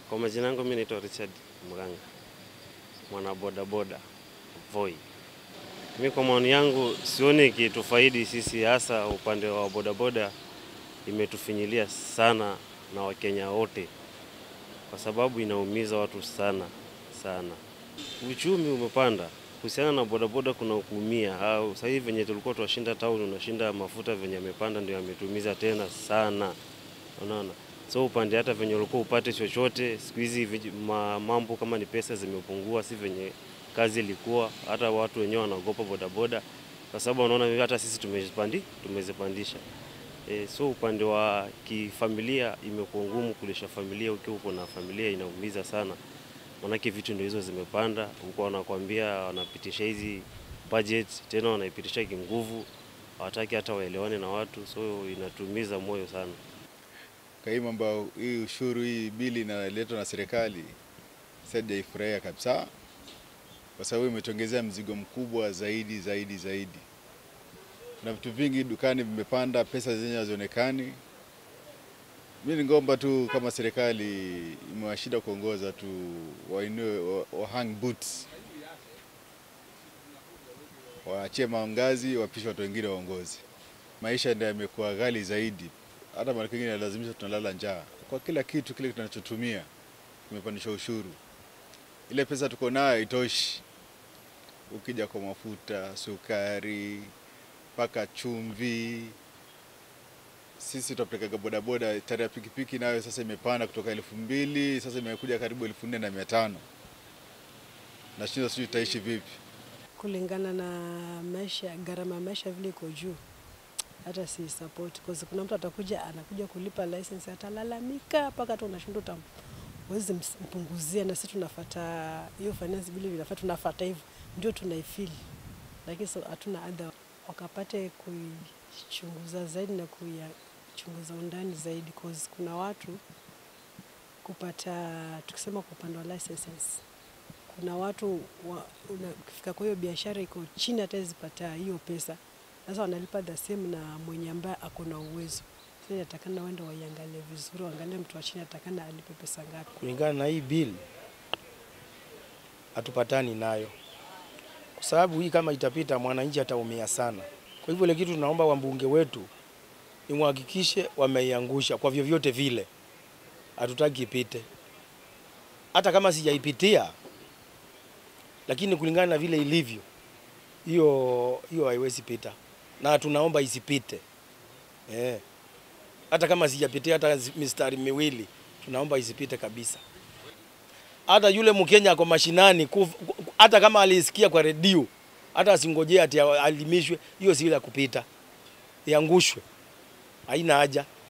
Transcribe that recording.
Kwa majina yangu mimi naitwa Richard Mganga, mwana bodaboda Voi. Mimi kwa maoni yangu sioni ikitufaidi sisi, hasa upande wa bodaboda, imetufinyilia sana na Wakenya wote, kwa sababu inaumiza watu sana sana. Uchumi umepanda kuhusiana na bodaboda, kuna kuumia au sasa hivi venye tulikuwa tunashinda town, unashinda mafuta venye yamepanda, ndio yametumiza tena sana, unaona so upande hata venye ulikuwa upate chochote, siku hizi vij- ma- mambo kama ni pesa zimepungua, si venye kazi ilikuwa. Hata watu wenyewe wanaogopa bodaboda kwa sababu wanaona hata sisi tumezipandi tumezipandisha. E, so upande wa kifamilia imekuwa ngumu kulisha familia. Ukiwa uko na familia inaumiza sana, manake vitu ndio hizo zimepanda huko, wanakwambia wanapitisha hizi budget tena wanaipitisha kinguvu, hawataki hata waelewane na watu, so inatumiza moyo sana. Kwa hii mambo hii ushuru hii bili inaletwa na serikali sijaifurahia kabisa, kwa sababu imetongezea mzigo mkubwa zaidi zaidi zaidi. Kuna vitu vingi dukani vimepanda, pesa zenyewe hazionekani. Mi ningomba tu kama serikali imewashinda kuongoza tu, wainue wa, wa hang boots, waachie maangazi, wapishe watu wengine waongozi. Maisha ndio yamekuwa ghali zaidi hata mara nyingine inalazimisha tunalala njaa kwa kila kitu kile tunachotumia kimepandishwa ushuru. Ile pesa tuko nayo haitoshi. Ukija kwa mafuta, sukari, mpaka chumvi. Sisi tunapelekaga bodaboda, tare ya pikipiki nayo sasa imepanda kutoka elfu mbili sasa imekuja karibu elfu nne na mia tano. Nashindwa sijui tutaishi vipi. kulingana na maisha, gharama ya maisha vile iko juu, hata si support cause kuna mtu atakuja anakuja kulipa license atalalamika mpaka hata unashindwa utam wezi mpunguzia, na sisi tunafuata hiyo finance vile vinafuata, tunafuata hivyo ndio tunaifeel, lakini so hatuna adha wakapate kuichunguza zaidi na kuyachunguza undani zaidi cause kuna watu kupata tukisema kwa upande wa licenses kuna watu wa, una, ukifika kwa hiyo biashara iko chini hata zipata hiyo pesa, sasa wanalipa the same na mwenye ambaye ako na uwezo. Sasa inatakana wende waiangalie vizuri, waangalie mtu wa chini atakana alipe pesa ngapi. kulingana na hii bill hatupatani nayo, kwa sababu hii kama itapita, mwananchi ataumia sana. Kwa hivyo ile kitu tunaomba wambunge wetu imhakikishe wameiangusha kwa vyovyote vile, hatutaki ipite, hata kama sijaipitia, lakini kulingana na vile ilivyo, hiyo hiyo haiwezi pita, na tunaomba isipite eh. Hata kama sijapitia hata mistari miwili, tunaomba isipite kabisa hata yule Mkenya ako mashinani kuf, hata kama alisikia kwa redio, hata asingojee ati alimishwe, hiyo si ya kupita, iangushwe, haina haja.